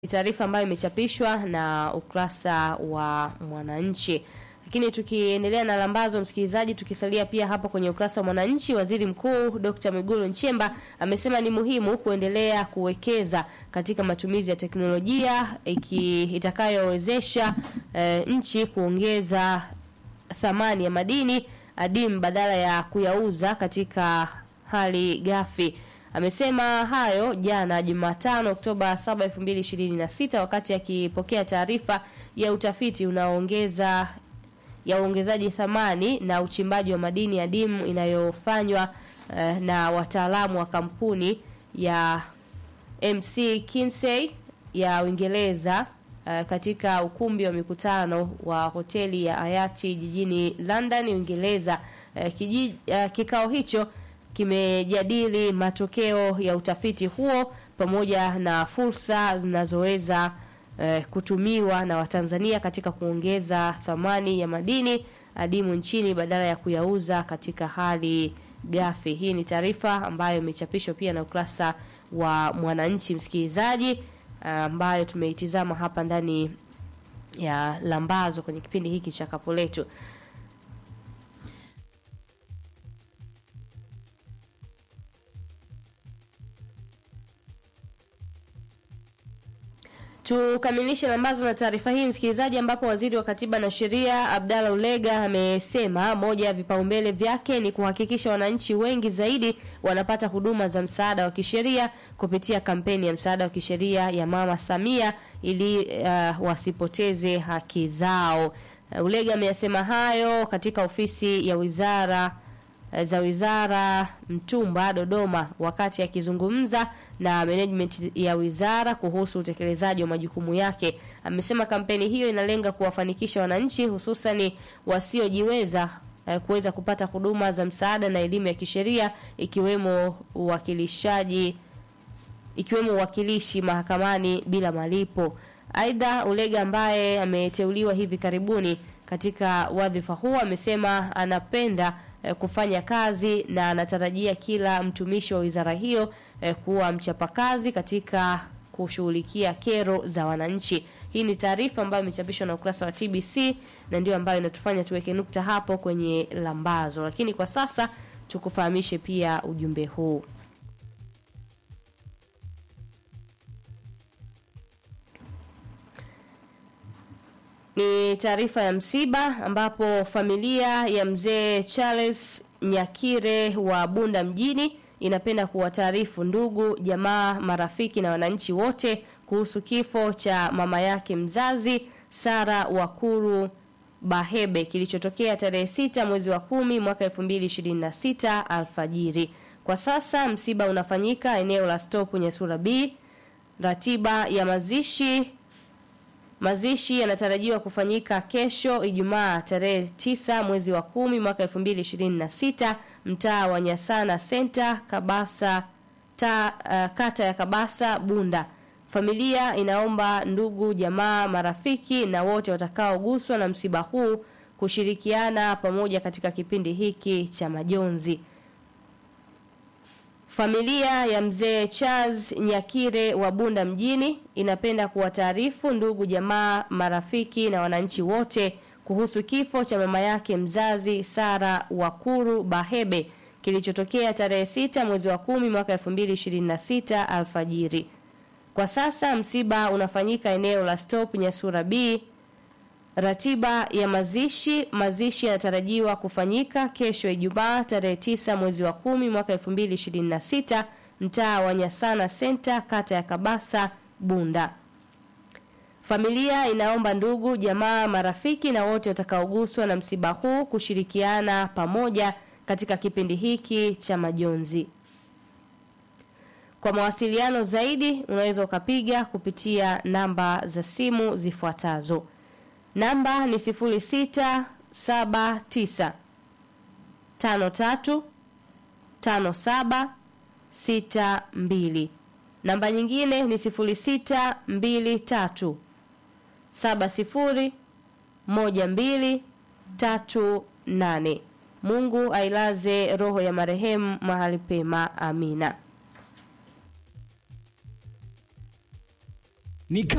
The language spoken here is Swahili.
Ni taarifa ambayo imechapishwa na ukurasa wa Mwananchi. Lakini tukiendelea na lambazo, msikilizaji, tukisalia pia hapa kwenye ukurasa wa Mwananchi, waziri mkuu Dr. Mwigulu Nchemba amesema ni muhimu kuendelea kuwekeza katika matumizi ya teknolojia iki itakayowezesha e, nchi kuongeza thamani ya madini adimu badala ya kuyauza katika hali ghafi. Amesema hayo jana Jumatano Oktoba 7, 2026 wakati akipokea taarifa ya utafiti unaoongeza ya uongezaji thamani na uchimbaji wa madini adimu inayofanywa eh, na wataalamu wa kampuni ya MC Kinsey ya Uingereza eh, katika ukumbi wa mikutano wa hoteli ya Hayati jijini London, Uingereza. Eh, kiji, eh, kikao hicho kimejadili matokeo ya utafiti huo pamoja na fursa zinazoweza eh, kutumiwa na Watanzania katika kuongeza thamani ya madini adimu nchini badala ya kuyauza katika hali ghafi. Hii ni taarifa ambayo imechapishwa pia na ukurasa wa Mwananchi, msikilizaji, ambayo tumeitizama hapa ndani ya Lambazo kwenye kipindi hiki cha Kapu Letu. Tukamilishe lambazo na taarifa hii msikilizaji, ambapo waziri wa katiba na sheria Abdalla Ulega amesema moja ya vipaumbele vyake ni kuhakikisha wananchi wengi zaidi wanapata huduma za msaada wa kisheria kupitia kampeni ya msaada wa kisheria ya Mama Samia ili uh, wasipoteze haki zao. Uh, Ulega ameyasema hayo katika ofisi ya wizara za wizara Mtumba Dodoma, wakati akizungumza na management ya wizara kuhusu utekelezaji wa majukumu yake. Amesema kampeni hiyo inalenga kuwafanikisha wananchi hususani wasiojiweza eh, kuweza kupata huduma za msaada na elimu ya kisheria ikiwemo uwakilishaji ikiwemo uwakilishi mahakamani bila malipo. Aidha, Ulega ambaye ameteuliwa hivi karibuni katika wadhifa huo amesema anapenda eh, kufanya kazi na anatarajia kila mtumishi wa wizara hiyo eh, kuwa mchapakazi katika kushughulikia kero za wananchi. Hii ni taarifa ambayo imechapishwa na ukurasa wa TBC na ndio ambayo inatufanya tuweke nukta hapo kwenye lambazo, lakini kwa sasa tukufahamishe pia ujumbe huu. Ni taarifa ya msiba ambapo familia ya mzee Charles Nyakire wa Bunda mjini inapenda kuwataarifu ndugu, jamaa, marafiki na wananchi wote kuhusu kifo cha mama yake mzazi Sara Wakuru Bahebe kilichotokea tarehe sita mwezi wa kumi mwaka 2026 alfajiri. Kwa sasa msiba unafanyika eneo la Stop Nyasura B. Ratiba ya mazishi Mazishi yanatarajiwa kufanyika kesho Ijumaa tarehe 9 mwezi wa kumi mwaka 2026 mtaa wa Nyasana Center Kabasa ta, uh, kata ya Kabasa Bunda. Familia inaomba ndugu, jamaa, marafiki na wote watakaoguswa na msiba huu kushirikiana pamoja katika kipindi hiki cha majonzi. Familia ya mzee Charles Nyakire wa Bunda mjini inapenda kuwataarifu ndugu, jamaa, marafiki na wananchi wote kuhusu kifo cha mama yake mzazi Sara Wakuru Bahebe kilichotokea tarehe sita mwezi wa kumi mwaka 2026 alfajiri. Kwa sasa msiba unafanyika eneo la Stop Nyasura B. Ratiba ya mazishi mazishi yanatarajiwa kufanyika kesho Ijumaa tarehe 9 mwezi wa kumi mwaka 2026 mtaa wa Nyasana Center kata ya Kabasa Bunda. Familia inaomba ndugu, jamaa, marafiki na wote watakaoguswa na msiba huu kushirikiana pamoja katika kipindi hiki cha majonzi. Kwa mawasiliano zaidi unaweza ukapiga kupitia namba za simu zifuatazo. Namba ni 0679 53 57 62. Namba nyingine ni 0623 70 12 38. Mungu ailaze roho ya marehemu mahali pema. Amina. Ni